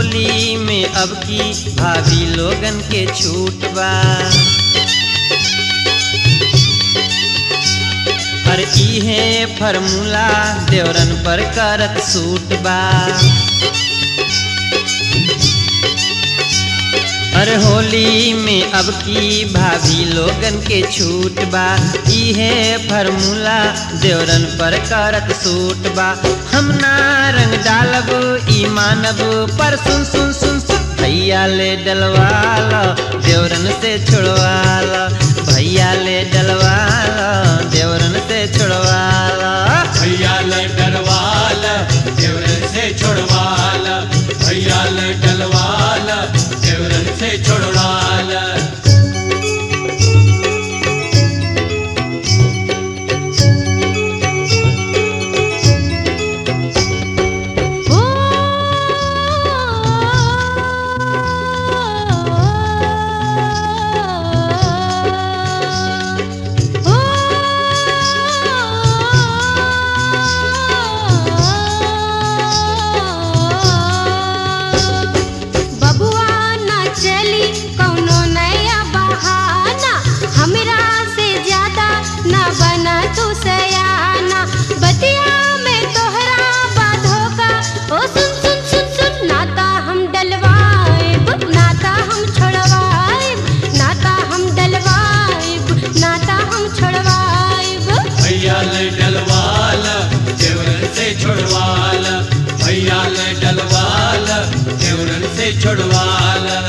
होली में अब की भाभी लोगन के छूट बा पर इहे फॉर्मूला देवरन पर करत सूट बा अरे होली में अब की भाभी लोगन के छूट बा इहे फॉर्मूला देवरन पर करत सूट बा हम ना रंग डालब ई मानब पर सुन सुन सुन सुन भैया ले डलवाला देवरन से छुड़वाला भैया ले डलवाला देवरन से छुड़वाला भैया ले डरवाला देवरन से छोड़वाला भैया ले डलवाला देवरन से छोड़वाला ओ बबुआ ना चली कौनो नया बहाना हमरा से ज्यादा ना बना तू सयाना बतिया में तोहरा बाधो का ओ सुन सुन सुन सुन नाता हम डलवाएब नाता हम छोड़वाएब नाता हम डलवाएब नाता हम छोड़वाएब भैया ले डलवाला देवरन से छोड़वाला भैया ले डलवाला देवरन से छोड़वाला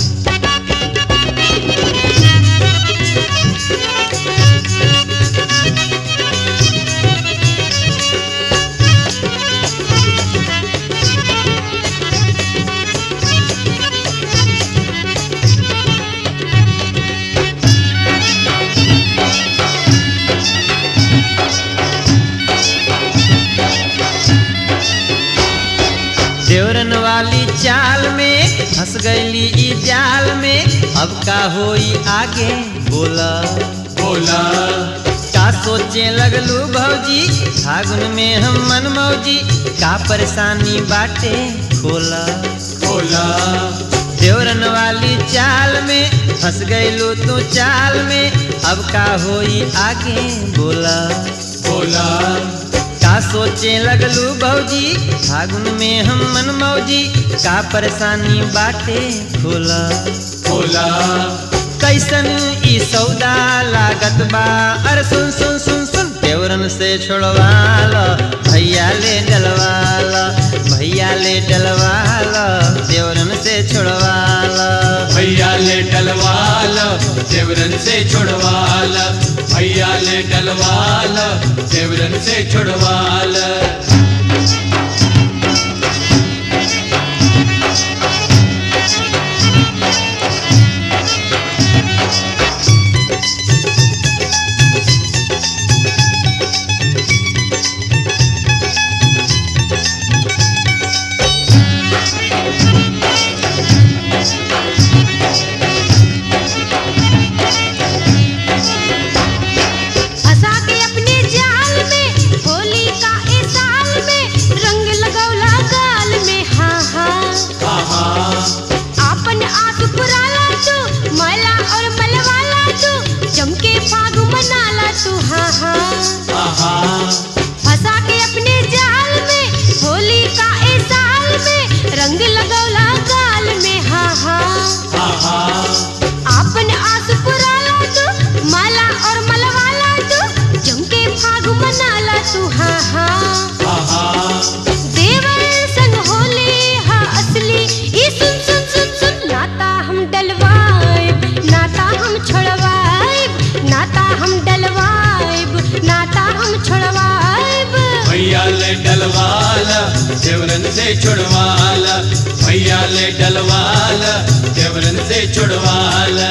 देवरन वाली चाल में फंस गईली ई जाल में अब का होई आगे बोला बोला का सोचे लगलू भौजी फागुन में हम मन मौजी का परेशानी बाटे खोला बोला देवरन वाली चाल में फंस गईलू तू चाल में अब का होई आगे बोला बोला का सोचे लगलू भौजी फागुन में हम मन मौजी का परेशानी बाटे खोला बोला कैसन ई सौदा लागत बा अरे सुन सुन सुन सुन देवरन से छोड़वाला भैया ले डलवाला भैया ले डलवाला देवरन से छोड़वाला भैया ले डलवाला देवरन से छोड़वाला भैया ले डलवाला देवरन से छोड़वाला फंसा के अपने जाल में होली का ए साल में रंग लगौला गाल में हाँ हाँ आहा आपन आस पुराला तू मैला और मलवाला तू जमके फाग मनाला तू हाँ हाँ आहा फंसा के अपने जाल में होली का ए साल में रंग लगौला गाल में हाँ हाँ आहा आपन आस पुराला तू माला और मलवाला तू जमके फाग मनाला तू हाँ हाँ आहा देवर संग होली हा असली ई सुन सुन सुन सुन नाता हम डलवाएब नाता हम छोड़वाएब नाता हम डलवाएब नाता हम छोड़वाएब भैया ले डलवाला देवरन से छुड़वाला भैया ले डलवाला देवरन से छुड़वाला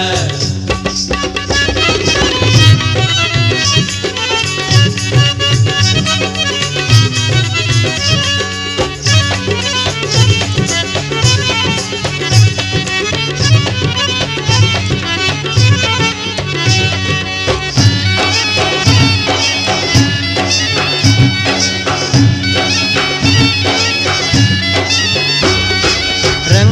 रंग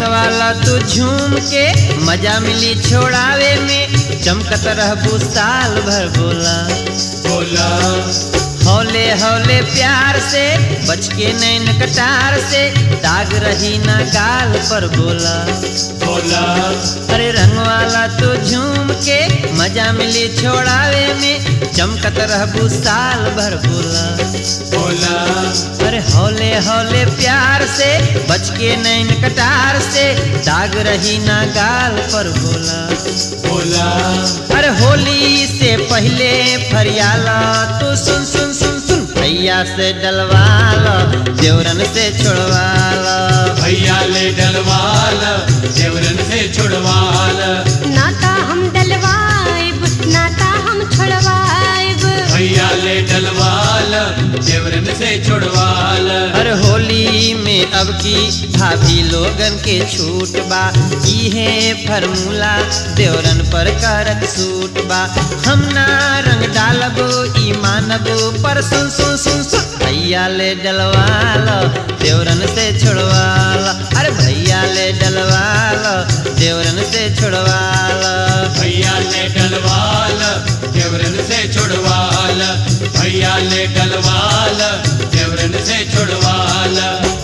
तू झूम के मजा मिली छोड़ावे में चमकत रहबू साल भर बोला बोला हौले हौले प्यार से बच के नैन कटार से दाग रही ना गाल पर बोला बोला अरे रंग वाला तू झूम के मजा मिली छोड़ावे में चमकत रहबू साल भर बोला बोला अरे हौले हौले प्यार से बच के नैन कटार से दाग रही ना गाल पर बोला बोला अरे होली से पहले फरियाला तू सुन सुन सुन सुन भैया से डलवाला देवरन से छुड़वाला भैया ले डलवाला देवरन से छुड़वाला नाता हम डलवाइब नाता हम छोड़वाइब भैया ले डलवाला देवरन से छुड़वाला अरे होली में अब की भाभी लोगन के छूट बा इहे फर्मूला देवरन पर करत सूट बा हम ना रंग डालबो ई मानबो पर सुन सुन सुन सुन भैया ले डलवाला देवरन से छुड़वाला अरे भैया ले डलवाला देवरन से छुड़वाला भैया ले डलवाला देवरन से छुड़वाला भैया ले डलवाला देवरन से छुड़वाला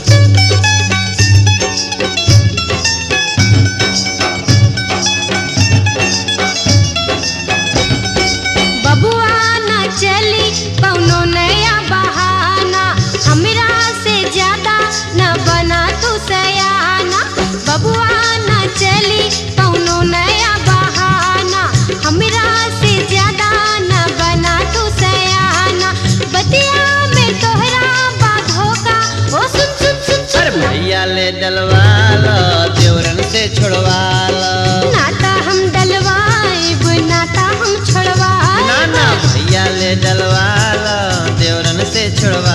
बबुआ न चली कौनो नया बहाना हमरा से ज्यादा न बना तू सयाना बबुआ न चली कौनो नया बहाना हमरा से ज्यादा न बना तू सयाना बतिया में तोहरा बाधो का ओ सुन सुन सुन अरे सुन भैया ले डलवाला देवरन से छुड़वाला नाता हम डलवाइब नाता हम छोड़वा ना ना भैया ले डलवाला देवरन से छुड़वा